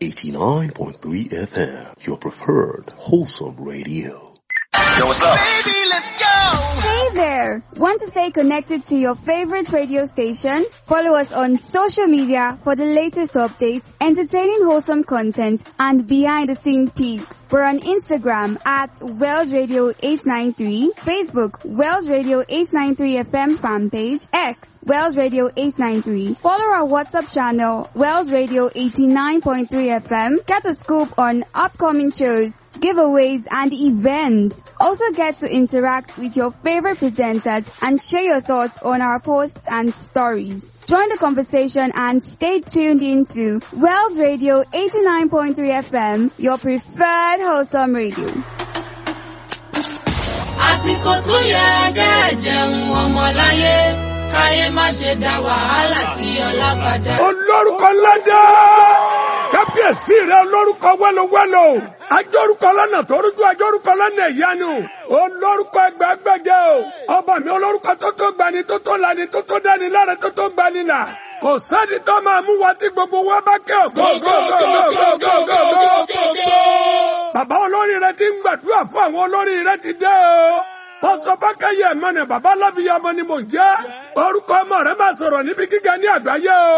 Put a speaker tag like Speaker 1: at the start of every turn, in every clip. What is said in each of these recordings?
Speaker 1: 89.3 FM, your preferred wholesome radio.
Speaker 2: Yo, what's up?
Speaker 3: Baby, let's go!
Speaker 4: Hey there! Want to stay connected to your favorite radio station? Follow us on social media for the latest updates, entertaining wholesome content, and behind the scene peaks. We're on Instagram at Wells Radio 893, Facebook Wells Radio 893 FM fan page, X Wells Radio 893. Follow our WhatsApp channel Wells Radio 89.3 FM. Get a scoop on upcoming shows, giveaways, and events. Also get to interact with your favorite presenters and share your thoughts on our posts and stories. Join the conversation and stay tuned into Wells Radio 89.3 FM, your preferred wholesome radio.
Speaker 5: àsìkò tó yẹ kẹ́ jẹun ọmọláyé káyé má ṣe dá wàhálà sí ọlá padà.
Speaker 6: olórúkọ ládá kábíyèsí rẹ olórúkọ wẹlowẹlo ajórúkọ lọnà tó rújú ajórúkọ lọnà ìyanu olórúkọ ẹgbẹgbẹjẹ o ọba mi olórúkọ tó tó gbani tó tó lani tó tó dání lára tó tó gbani là kò sẹ́ni tó máa mú wa tí gbogbo wa bá kẹ́ ọ̀ go go go go go go go go. bàbá olórí rẹ ti ń gbàdúrà fún àwọn olórí rẹ ti dé o pọ́sọ fákẹ́yẹ mọ́nà bàbá alábìyamọ ni mò ń jẹ́ orúkọ ọmọ rẹ máa sọ̀rọ̀ níbi gíga ní àgbáyé o.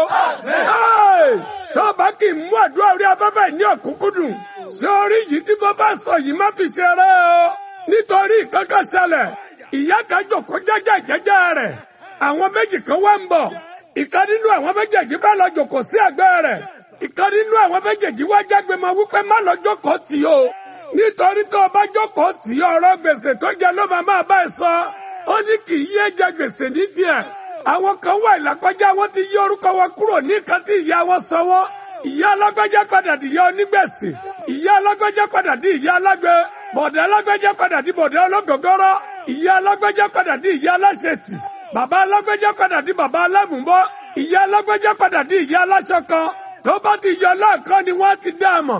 Speaker 6: tó bá kì í mú àdúrà orí afẹ́fẹ́ ní ọ̀kúnkúndùn sí orí yìí tí mo bá sọ yìí má fi ṣeré o. nítorí kankan ṣẹlẹ̀ ìyá kan jòkó jẹ́jẹ́ jẹ́jẹ́ rẹ̀ àwọn méjì kan wá ń bọ̀ ìkan nínú àwọn méjèèjì bá lọ jòkó sí ẹ̀gbẹ́ rẹ̀ ìkan nínú àwọn méjèèjì wá jágbe mọ́ wípé má lọ jókòó tì o nítorí tó o bá jókòó tì í ọ̀rọ̀ gbèsè tó jẹ ló máa máa bá ẹ sọ ó ní kì í yé jẹ gbèsè ní tiẹ̀ àwọn kan wà ìlàkọjá wọn ti yí orúkọ wọn kúrò ní nǹkan tí ìyá wọn sanwó ìyá alágbájá padà di ìyá onígbèsè ìyá alágbájá padà di ìyá alágbe bọ̀dẹ̀ alágbájá padà di bọ̀dẹ̀ ológógóró ìyá alágbájá padà di ìyá aláṣetì bàbá alágbájá padà di bàbá alámùbọ́ ìyá alágbájá padà di ìyá aláṣọ kan tó bá ti yọ lọ́ọ̀kan ni wọ́n ti dá a mọ̀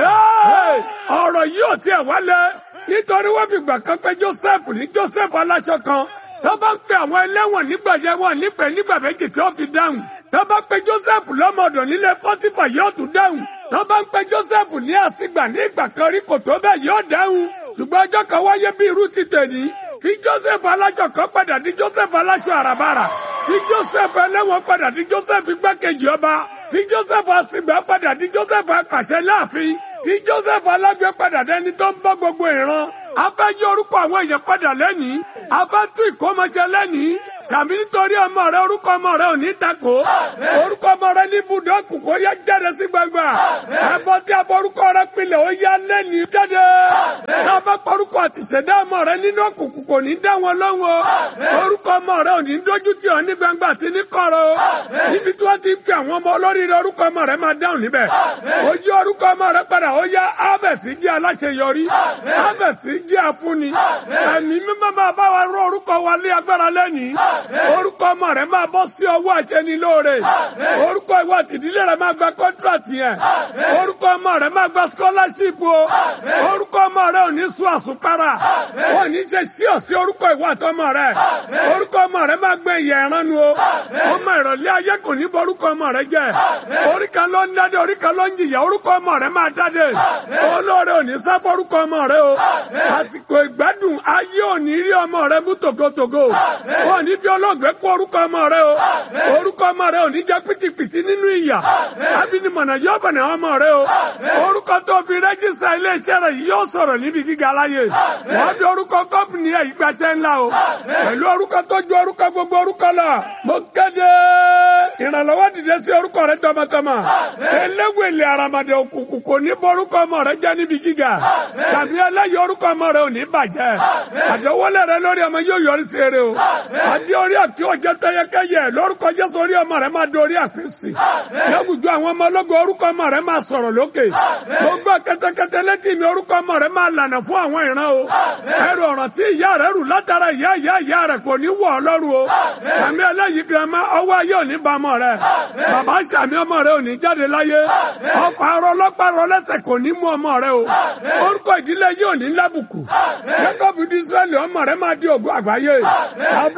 Speaker 6: ọ̀rọ̀ yìí ò tiẹ̀ wálé nítorí wọ́n fi gbà kan pé Joseph ní Joseph aláṣọ kan tó bá ń pe àwọn ẹlẹ́wọ̀n nígbà yẹn wọ́n nípẹ̀ nígbà méjì tó fi dáhùn tó bá ń pe Joseph lọ́mọdọ̀ nílé Pọ́tífà yóò tún dáhùn tó bá ń pe Joseph ní àsìgbà ní ìgbà kan rí kò tó bẹ́ẹ̀ yóò dáhùn ṣùgbọ́n ọjọ́ kan wáyé bí irú ti tèní tí Joseph aláṣọ kan padà di Joseph aláṣọ àràbàrà tí Joseph ẹlẹ́wọ̀n padà di Joseph igbákejì ọba tí Joseph àsìgbà padà di Joseph apàṣẹ láàfin tí Joseph alágbé padà dẹni tó ń bọ́ gbogbo ìran a fẹ́ yí orúkọ àwọn èèyàn padà lẹ́nìí a fẹ́ tún ìkómọjẹ lẹ́nìí tàbí nítorí ọmọ rẹ orúkọ ọmọ rẹ ò ní takò orúkọ ọmọ rẹ ní ibùdó kòkó yá jáde sí gbangba ẹbọ tí a forúkọ rẹ pilẹ̀ ó yá lẹ́nìí jáde tá a bá porúkọ àtìṣẹ́dá ọmọ rẹ nínú òkùnkùn kò ní dá wọn lọ́wọ́ orúkọ ọmọ rẹ ò ní dójú tì ọ́ ní gbangba àti ní kọ̀rọ̀ níbi tí wọ́n ti ń pè àwọn ọmọ olóríire orúkọ ọmọ rẹ máa dáhùn níbẹ̀ ojú orúkọ ọmọ rẹ padà ó yá ábẹ̀sí jẹ́ aláṣeyọrí ábẹ̀sí jẹ́ afúnni ẹ̀mí mímọ́ máa bá wa rọ orúkọ wa ní agbára lẹ́nìí orúkọ ọmọ rẹ máa bọ́ sí ọwọ́ àṣẹni lóore orúkọ ìwọ àtìdílé rẹ máa gba kọ́ńtrátì yẹn orúkọ ọmọ rẹ máa gba scholarship o orúkọ ọmọ rẹ ò ní sún àsùnpara ò ní ṣe sí ọ̀sí orúkọ ìwọ àtọmọ rẹ orúkọ ọmọ rẹ máa gbẹ ìyẹ ìranu o ọmọ ìrọ̀lẹ́ ayé kò ní borúkọ ọmọ rẹ jẹ orí kan ló ń dáde orí kan ló ń jìyà orúkọ ọmọ rẹ máa dáde olóore ò ní sá forúkọ ọmọ rẹ o àsìkò ìgbádùn ayé ò ní rí ọmọ rẹ mú tògótògó ò ní fi olóògbé kó orúkọ ọmọ rẹ o orúkọ ọmọ rẹ ò ní jẹ pìtìpìtì nínú ìyà abinimọ̀nà yóò bẹ̀rẹ̀ ọmọ rẹ o orúkọ tó fi rẹ́jísà iléeṣẹ́ rẹ yóò sọ̀rọ̀ níbi gíga láyé wọ́n fi orúkọ kọ́pìnì ẹ̀ ìgbàṣẹ́ ńlá o pẹ̀lú orúkọ tó ju orúkọ gbogbo orúkọ lọ mo kéde ìrànlọ́wọ́ dìde sí orúkọ rẹ tọmọtọmọ eléwèlé aramade òkùnkùn kò ní borúkọ ọmọ rẹ jẹ́ níbi gíga tàbí ẹlẹ́yìí orúkọ ọmọ rẹ ò ní bàjẹ́ àdéwọlé rẹ lórí ọmọ yóò yọrí sí eré o adé orí àti ọjọ́ tẹ́yẹkẹ́yẹ lórúkọ Jésù orí ọmọ rẹ máa dorí àpèsè lẹ́gùjọ àwọn ọmọ ológun orúkọ ọmọ rẹ máa sọ̀rọ̀ lókè gbogbo kẹ́tẹ́kẹ́tẹ́ létí mi orúkọ ọmọ rẹ máa lànà fún àwọn ìran o ẹrù ọ̀ràn tí ìyá rẹ rù látara ìyá ìyá ìyá rẹ kò ní wọ̀ ọ́ lọ́rùn o àmì ẹlẹ́yìí girama ọwọ́ ayé ò ní ba ọmọ rẹ bàbá sàmì ọmọ rẹ ò ní jáde láyé ọkọ̀ arọ ọlọ́pàá rọ lẹ́sẹ̀ kò ní mú ọmọ rẹ o orúkọ ìdílé yìí ò ní lábùkù Jacob di Israẹli ọmọ rẹ máa di ògùn àgbáyé Abraham di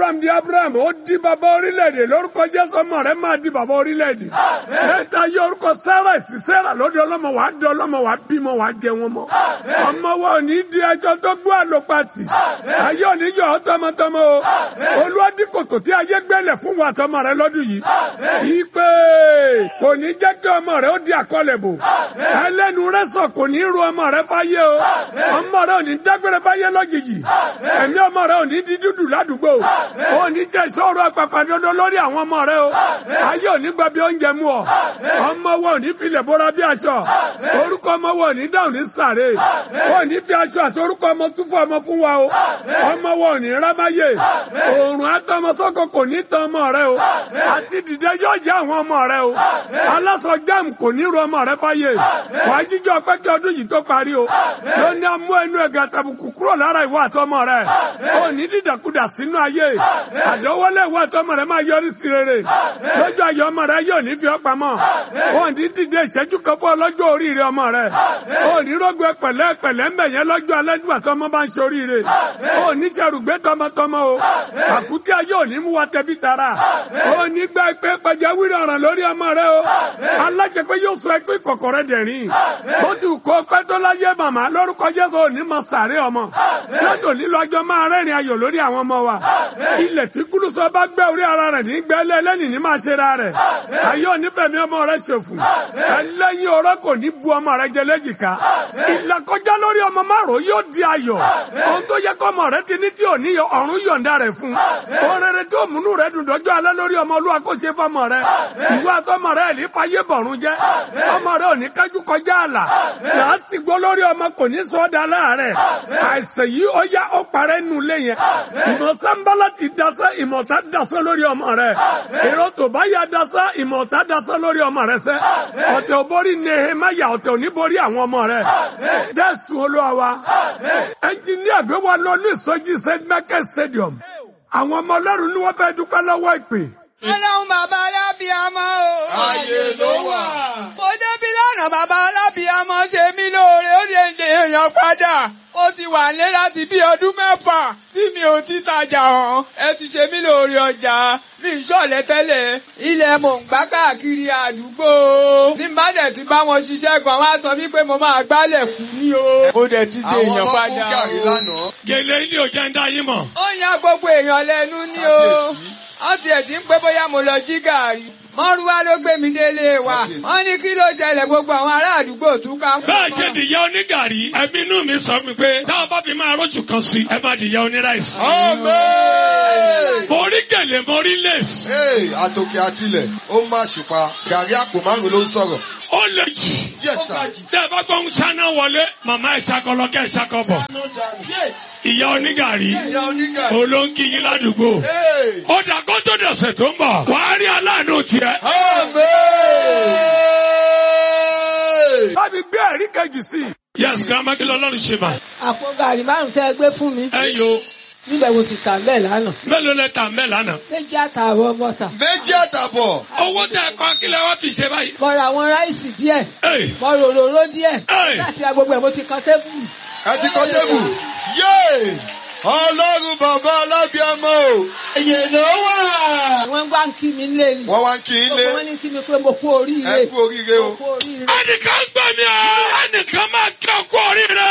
Speaker 6: Abraham ó di bàbá orílẹ̀-èdè lórúkọ Jésù ọmọ rẹ̀ máa di bàbá orílẹ̀-èdè. Mẹ́ta yọ orúkọ Sarah sí Sarah lóde ọlọ́mọ wàá di ọlọ́mọ wàá bímọ wàá jẹ wọn mọ́. Ọmọ wa ò ní di ẹjọ́ tó gbọ́ àlòpàtì. Ayé ò ní yọ ọ́ tọmọtọmọ o. Olúwa dí kòtò tí ayé gbẹ́lẹ̀ fún wa tọmọ rẹ lọ́dún yìí. Ìpè kò ní jẹ́ kí ọmọ rẹ ó di àkọlẹ̀ bò. Ẹlẹ́nu rẹ sọ kò ní ru ọmọ rẹ fáyé o. Ọmọ rẹ ò ní dágbére fáyé lójijì. Ẹ̀mí ọmọ rẹ ò ní di dúdú ládùúgbò. Ó ní jẹ́ ìṣòro àpàpàdodo lórí àwọn ọmọ rẹ o. Ayé ò ní gba bí oúnjẹ mú ọ. Ọmọ wa ò ní filẹ̀ bóra bí aṣọ. Orúkọ ọmọ wa ò ní dáhùn ní sàré. Ó ní fi aṣọ àti orúkọ ọmọ tún fún ọmọ fún wa o. Ọmọ wa ò ní rámáyé. Òòrùn àtọmọ sọ́kọ kò ní tan ọmọ rẹ o. Àti dìde yóò jẹ́ àwọn ọmọ rẹ o. Aláṣọ jáàmù kò ní ru ọmọ rẹ fáyé. Wàá jíjọ pé kí ọdún yìí tó parí o. Ló ní amú ẹnu ẹ̀gà tàbùkù kúrò lára ìwọ àtọmọ rẹ. Ó ní dídàkudà sínú ayé. Àdánwọlé ìwọ àtọmọ rẹ máa yọrí sí rere. Lójú ayọ̀ ọmọ rẹ yóò ní fi ọ́ pamọ́. Ó ní dìde ìṣẹ́jú kan fún ọlọ́jọ́ oríire ọmọ rẹ. Ó ní rógbé pẹ̀lẹ́ pẹ̀lẹ́ ń bẹ̀ yẹn lọ́jọ́ alẹ́ nígbà tí ọmọ bá ń ṣe oríire. Ó ní ṣerùgbé tọmọtọmọ o. Àkútí ayé ò ní mú wa tẹbí tara. Ó ní gbà pé pàjáwìrì ọ̀ràn lórí ọmọ rẹ o. Alájẹpẹ́ yóò sọ ẹgbẹ́ ìkọ̀kọ̀ rẹ dẹ̀rín. Ó ti kó pẹ́ tó láyé màmá lórúkọ Jésù ò ní mọ sàárẹ̀ ọmọ. Lọ́tò nílò ọjọ́ máa rẹ́rìn ayọ̀ lórí àwọn ọmọ wa. Ilẹ̀ tí kúlùsọ bá gbẹ́ orí ara rẹ̀ ní gbẹ́lẹ́ lẹ́nìí ní máa ṣe ra rẹ̀. Ayé onífẹ̀mí ọmọ rẹ̀ ṣòfò. Ẹlẹ́yin ọ̀rọ̀ kò ní bu ọmọ rẹ̀ jẹ léjìká. Ìlàkọjá lórí ọmọ márùn yóò di ayọ̀. Ohun tó yẹ kọ́ ọmọ rẹ̀ ti ní tí ò ní ọ̀run yọ̀ǹda rẹ̀ fún. Ohun rere tí òmùnú rẹ̀ dùn dọ́jọ́ alẹ́ lórí ọmọ olúwa kò ṣe fọmọ rẹ̀. Ìwé àtọmọ rẹ̀ ní fayé bọ̀run jẹ́. Ọmọ rẹ̀ ò ní kájú kọjá àlà. Làásìgbó lórí ọmọ kò ní sọ ọ́ da láàárẹ̀. Àìsàn yìí ó yá ó parẹ́ nù lé yẹn. Ìmọ̀ sáńbálà ti dasẹ́ ìmọ̀ta dasẹ́ lórí ọmọ rẹ̀. Èrò tó bá yà dasẹ́ ìmọ̀ta dasẹ́ lórí ọmọ rẹ̀ sẹ́. Ọ̀tẹ̀ ò borí Nehemaya ọ̀tẹ̀ ò ní borí àwọn ọmọ rẹ̀. Jésù Olúwa wa. Ẹnjiníà gbé wa lọ ní ìsọjí St. Michael Stadium. Àwọn ọmọ ọlọ́run ni wọ́n fẹ́ dúpẹ́ lọ́wọ́ ìpè.
Speaker 2: Ọlọ́run bàbá alábìámọ́ o.
Speaker 3: Ayé ló wà.
Speaker 2: Mo débi lánàá bàbá alábìámọ́ ṣe mí lóore ó lè lè èèyàn padà. Ó ti wà ní láti bí ọdún mẹ́fà tí mi ò ti tajà hàn. Ẹ ti ṣe mí lóore ọjà. Mi ń ṣọ̀lẹ̀ tẹ́lẹ̀. Ilẹ̀ mò ń gbá káàkiri àdúgbò. Ní bá dẹ̀ ti bá wọn ṣiṣẹ́ gan, wọ́n á sọ wípé mo máa gbálẹ̀ fún ní o. Mo dẹ̀ ti dé èèyàn
Speaker 3: Àwọn
Speaker 2: padà
Speaker 3: tó kún gàrí
Speaker 2: o.
Speaker 3: lánàá.
Speaker 6: Gèlè ilé ò jẹ́ ń dá yín mọ̀.
Speaker 2: Ó yan gbogbo èèyàn lẹ́nu ní o.
Speaker 3: Kábíyèsí.
Speaker 2: Wọ́n tiẹ̀ ti ń pé bóyá mo lọ jí gàrí. Mọ́rúwá ló gbé mi délé wa.
Speaker 3: Kábíyèsí.
Speaker 2: Wọ́n ní kí ló ṣẹlẹ̀ gbogbo àwọn ará àdúgbò túká.
Speaker 6: bẹ́ẹ̀ ṣe dìyẹ onígàrí ẹbí inú mi sọ mi pé táwọn bá fi máa rójú kan sí ẹ má dìyẹ oníráìsì.
Speaker 3: Amen.
Speaker 6: mo rí gèlè mo rí lèsì
Speaker 3: Hey, àtòkè àtilẹ̀, ó má ṣùpá. Gàrí àpò márùn-ún ló ń sọ̀rọ̀.
Speaker 6: ó lè jù.
Speaker 3: Yes, sir.
Speaker 6: tẹ́ ẹ bá gbọ́ ń ṣáná wọlé màmá ẹ̀ ṣakọlọ kẹ́ ẹ̀ ṣakọbọ̀ ìyá onígàrí
Speaker 3: Ìyá onígàrí.
Speaker 6: olóńkì yín ládùúgbò.
Speaker 3: Hey.
Speaker 6: ó dà kó tó dọ̀sẹ̀ tó ń bọ̀ wàá rí aláàánú tiẹ̀.
Speaker 3: Amen.
Speaker 6: bá mi gbé ẹ̀rí kejì sí i. yes grandma kí lọ́lọ́run ṣe mà.
Speaker 7: àpò gàrí márùn tẹ́ ẹ gbé fún mi
Speaker 6: ẹ yo
Speaker 7: níbẹ̀ mo sì tà bẹ́ẹ̀ lánàá
Speaker 6: mélòó lẹ tà mẹ́ lánàá.
Speaker 7: méjì àtààbọ̀ bọ́tà
Speaker 3: Méjì àtàbọ̀.
Speaker 6: owó tẹ ẹ pa kí lẹ wá fi ṣe báyìí.
Speaker 7: mo ra àwọn ráìsì díẹ̀
Speaker 6: Hey.
Speaker 7: mo rò òróró díẹ̀
Speaker 6: Hey.
Speaker 7: láti ra gbogbo ẹ̀ mo ti kan tébùlù.
Speaker 3: Ẹ ti kọ́ tébù. Yéè! Ọlọ́run bàbá alábíàmọ́ o. Ẹyẹ ló wà.
Speaker 7: wọ́n gbá ń kí mi lé ni
Speaker 3: Wọ́n wá ń kí í lé.
Speaker 7: gbogbo wọn ní kí mi pé mo kú oríire
Speaker 3: Ẹ kú oríire o.
Speaker 7: mo kú oríire.
Speaker 6: ẹnìkan gbọ́ mi ọ́ ẹnìkan máa kí ọkọ orí rẹ.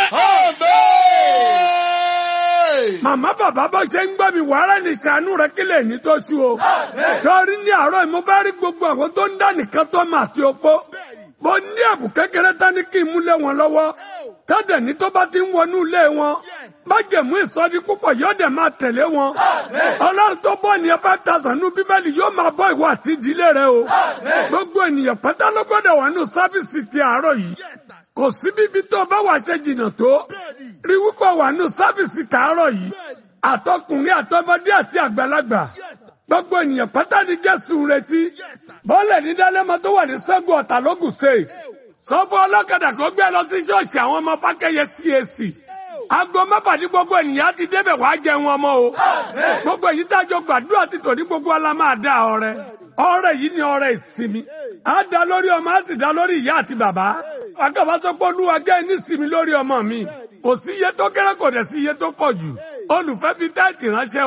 Speaker 3: Amen.
Speaker 6: màmá bàbá bá ṣe ń gbọ́ mi wàhálà ní sànú rẹ kílẹ̀ ní tó ṣú o. sọ́ọ́rí ní àárọ̀ yìí mo bá rí gbogbo àwọn tó ń dá nìkan tó mà sí opó. mo ní ẹ̀bù kékeré tán ní kí n mú lé wọn lọ́wọ́. kádẹ̀ ní tó bá ti ń wọnú ilé wọn. májèmú ìsọdí púpọ̀ yóò dẹ̀ máa tẹ̀lé wọn. ọlọ́run tó bọ́ ní five thousand nú bíbélì yóò máa bọ́ ìwọ àti ìdílé rẹ o. gbogbo ènìyàn pátá ló gbọ́dọ̀ wà nù sáfìsì ti àárọ̀ yìí. kò sí bíbí tó bá wà ṣe jìnnà tó. rí wípé wà nù sáfìsì tàárọ̀ yìí. àtọkùnrin àtọmọdé àti àgbàlagbà. gbogbo ènìyàn pátá ni jésù ń retí. bọ́ọ̀lù ní dálẹ́mọ tó wà ní sẹ́gun ọ̀tà lógùn state. sọ fún ọlọ́kadà kó gbé lọ sí ṣọ́ọ̀ṣì àwọn ọmọ fákẹ́yẹ CAC. aago mẹ́fà ní gbogbo ènìyàn ti débẹ̀ wàá jẹun ọmọ o. gbogbo èyí tájọ gbàdúrà ti tò ní gbogbo ọlá máa dá ọrẹ. ọrẹ yìí ni ọrẹ ìsinmi. á dá lórí ọmọ á sì dá lórí ìyá àti bàbá. àgàbà sọ pé olúwa jẹ́ nísìmí lórí ọmọ mi. kò sí iye tó kéré kò dẹ̀ sí iye tó pọ̀ jù. olùfẹ́ fi táìtì ránṣẹ́ o.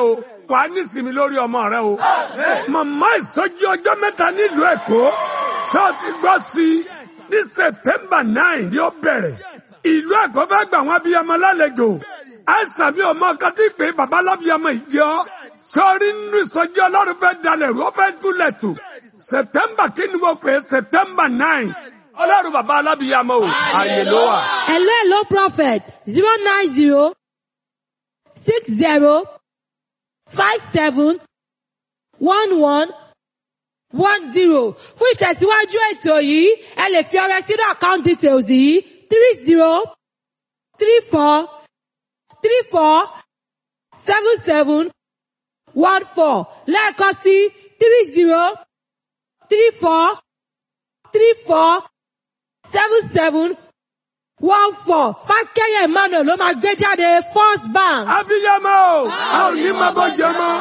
Speaker 6: wà á nísìmí lórí ọmọ rẹ o. màmá ìsọjí ọjọ́ mẹ́ta nílùú èkó ṣọ́ọ̀tì gbọ́ sí i ní september nine ni ó bẹ̀rẹ̀. ìlú èkó fẹ́ gbà wọ́n abiyamọ lálejò. àìsàn mi ò mọ nǹkan tí pé bàbá lábiyamọ ìjọ. sọ́ọ́rí nínú ìsọjí ọlọ́run fẹ́ dalẹ̀ rú ó fẹ́ túlẹ̀ tù. september kí ni mo pè é september nine. ọlọ́run bàbá alábiyamọ o àyè ló wà.
Speaker 8: Hello, hello, prophet. Zero nine zero six zero five seven one one one zero. Fún ìtẹ̀síwájú ètò yìí, ẹ lè fi ọrẹ sínú account details yìí three zero three four three four seven seven one four lẹ́ẹ̀kan sí three zero three four three four seven seven one four fákẹ́yẹ̀ emmanuel ló máa gbé jáde first bank.
Speaker 6: abiyamọ o a ò ní máa bọ́ jẹ mọ́.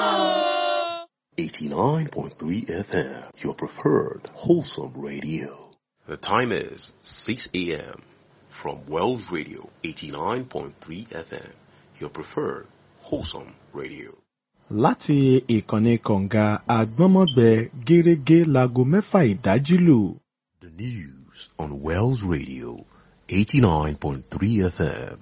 Speaker 1: 89.3 FM, your preferred wholesome radio. The time is 6 a.m. from Wells Radio, 89.3 FM, your preferred wholesome radio.
Speaker 9: láti ìkànnì kọ̀ǹga àgbọ́nmọ́gbẹ gẹ́rẹ́gẹ́ láago mẹ́fà ìdájí lù.
Speaker 1: The news on Wells Radio, 89.3 FM.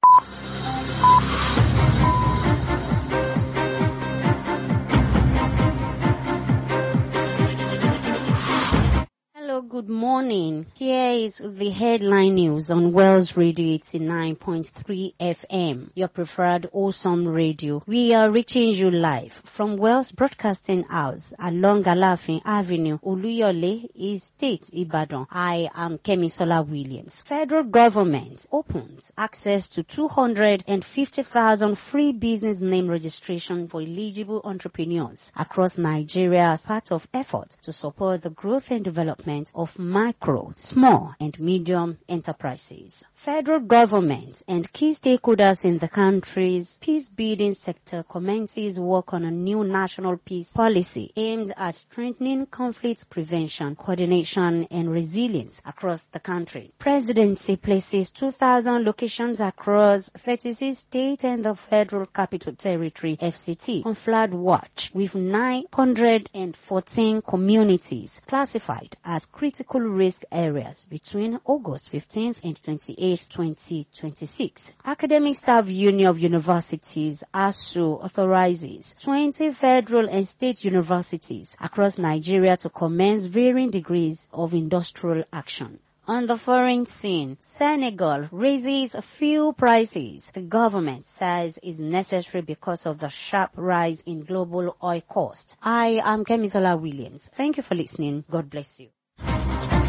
Speaker 10: Hello, good morning. Here is the headline news on Wells Radio 89.3 FM, your preferred awesome radio. We are reaching you live from Wells Broadcasting House along Alafin Avenue, Oluyole, Estate, Ibadan. I am Kemisola Williams. Federal government opens access to 250,000 free business name registration for eligible entrepreneurs across Nigeria as part of efforts to support the growth and development of micro, small and medium enterprises. Federal government and key stakeholders in the country's peace building sector commences work on a new national peace policy aimed at strengthening conflict prevention, coordination and resilience across the country. Presidency places 2,000 locations across 36 state and the federal capital territory FCT on flood watch with 914 communities classified as critical risk areas between August 15th and 28th, 2026. Academic Staff Union of Universities ASU authorizes 20 federal and state universities across Nigeria to commence varying degrees of industrial action. On the foreign scene, Senegal raises fuel prices. The government says is necessary because of the sharp rise in global oil cost. I am Kemisola Williams. Thank you for listening. God bless you.